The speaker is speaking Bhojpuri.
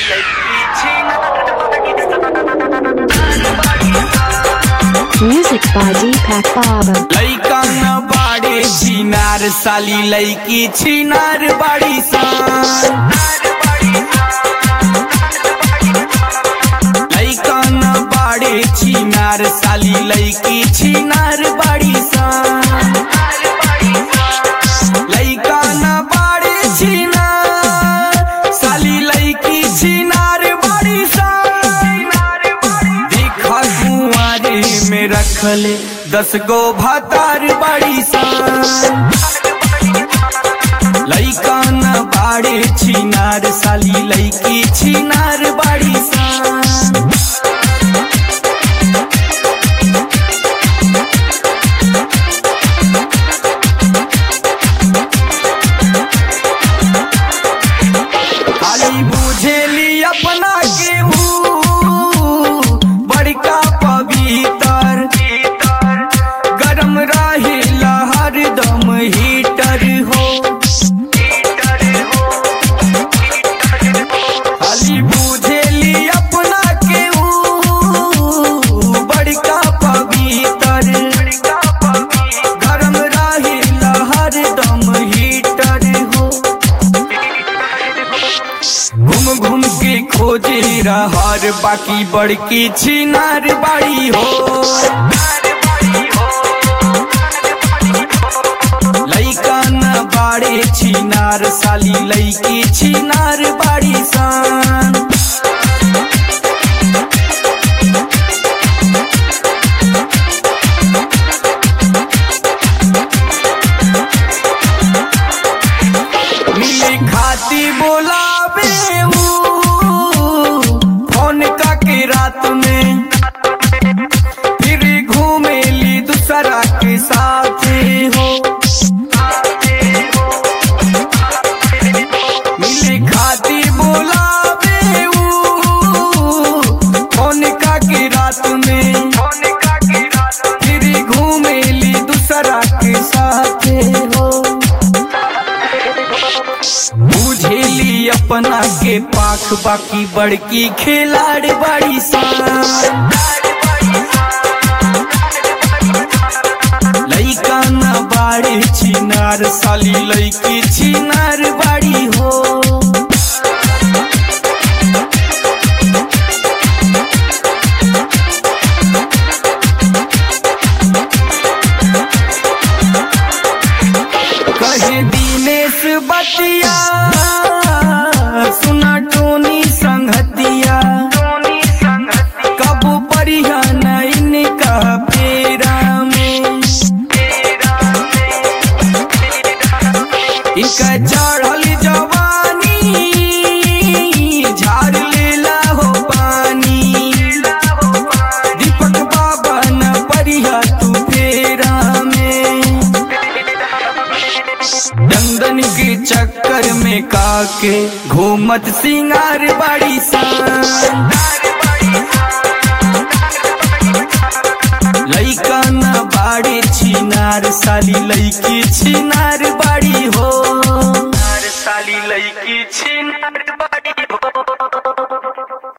Music by Deepak Baba. लैका न बाड़े छिनार साली लैकी छिनार बाड़ी सान लैका न बाड़े छिनार साली लैकी छिनार बाड़ी सान लैका न बाड़े छिनार साली लैकी छिनार बाड़ी सान देखा कुआरे में रखले दस गो भातार बाड़ी सान लैका न बाड़े छिनार साली लैकी छिनार बाड़ी सान खाली बुझेली अपना के ऊ बड़का पवित्र गरम रहे हरदम हीटर हो खाली बुझेली अपना के ऊ बड़का पवित्र गरम रहे हरदम हीटर हो घूम घूम के खोजे रहर बाकी बड़की छिनार बाड़ी हो लैका न बाड़े छिनार साली लैकी छिनार बाड़ी सान मिली खाती बोलावे ऊ, फोन का के रात में फिर घूमेली दूसरा के साथ हो मिली खाती बोलावे ऊ, फोन का के रात में फिर घूमेली दूसरा के साथ हो बुझेली अपना के पाख बाकी बड़की खिलाड़ बड़ी सान लैका न बाड़े छिनार साली लैकी छिनार बाड़ी हो कहे दिनेश बतिया सुना टोनी संगतिया कब परिया नैन का पेरा में इनका चढ़ल जवानी झाड़ लेला हो पानी दीपक बाबा न परिया तू फेरा में दंदन के चक्कर में काके घूमत सिंगार बाड़ी सान लैका न बाड़े छिनार साली लैकी छिनार